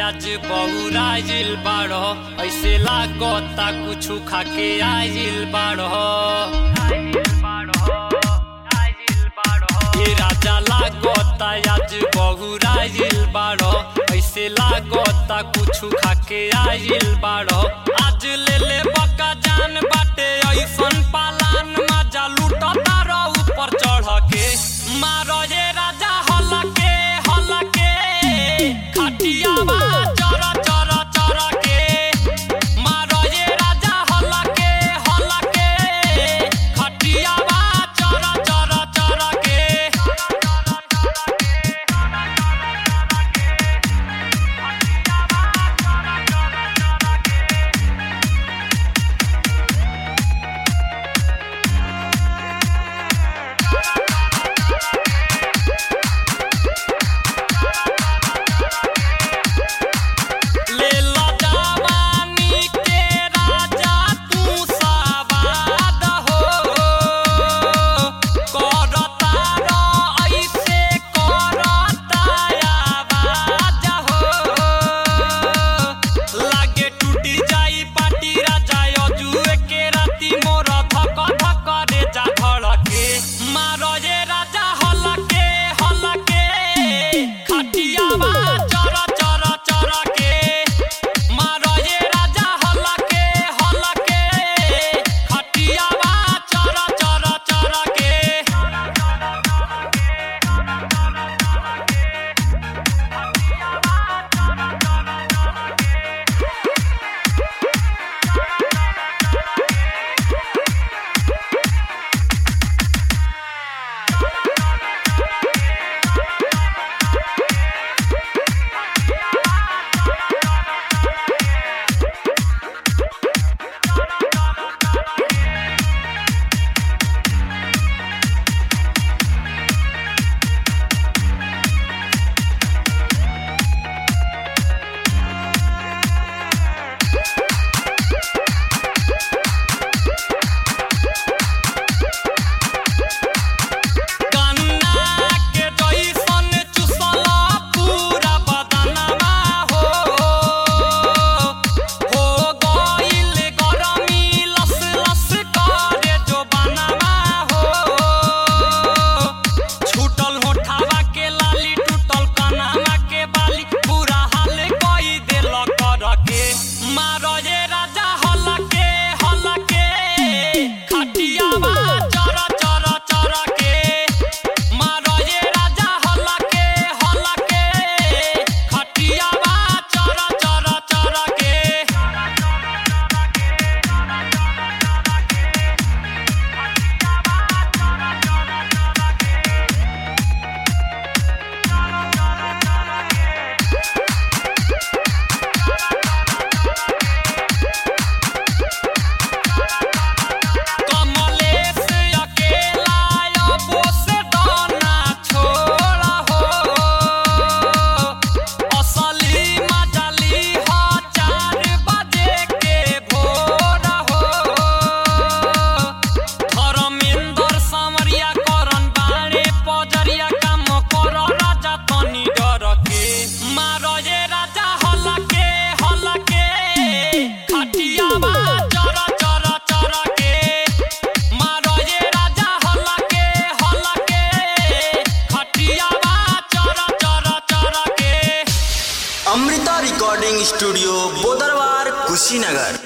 आज बहुराइल बाड़ो ऐसे लागता कुछु खाके आइल बाड़ो ये राजा लागता आज बहुराइल बाड़ो ऐसे लागता कुछु खाके आइल बाड़ो आज ले ले बका जान बाटे ऐसन पालान मजा लूटता रो ऊपर चढ़ के मारो ये राजा हलके हलके खटियावा चर चर चर के मारो ये राजा हलके हलके खटियावा चर चर चर के ले लो जवानी के राजा तू सवाद हो करता रो ऐसे करता आवाज हो लागे टूटी जाई पाटी राजा अजुए के राती मोर धक धक रे जा धड़के मारो ये राजा हलके हलके खटियावा चर चर चर के मारो ये राजा हलके हलके खटियावा चर चर चर के गन्ना के जइसन चुसला पूरा बदनमा हो हो गइल गरमी लस लस करे जो बनवा हो छूटल होठावा के लाली टूटल कनावा के बाली पूरा हाल कई देल कर के मारो ये राजा हलके हलके खटियावा चर चर चर के मारो ये राजा हलके हलके खटियावा चर चर चर के कमलेश अकेला अबो से दाना छोड़ा हो असली मजली हो चार बजे के भोर हो धर्मेंद्र समरिया करन बाड़े पजरिया काम कर राजा तनी डर के मारो ये राजा हलके हलके खटियावा चर चर चर के मारो ये राजा हलके हलके खटियावा चर चर चर के अमृता रिकॉर्डिंग स्टूडियो बोदरवार कुशीनगर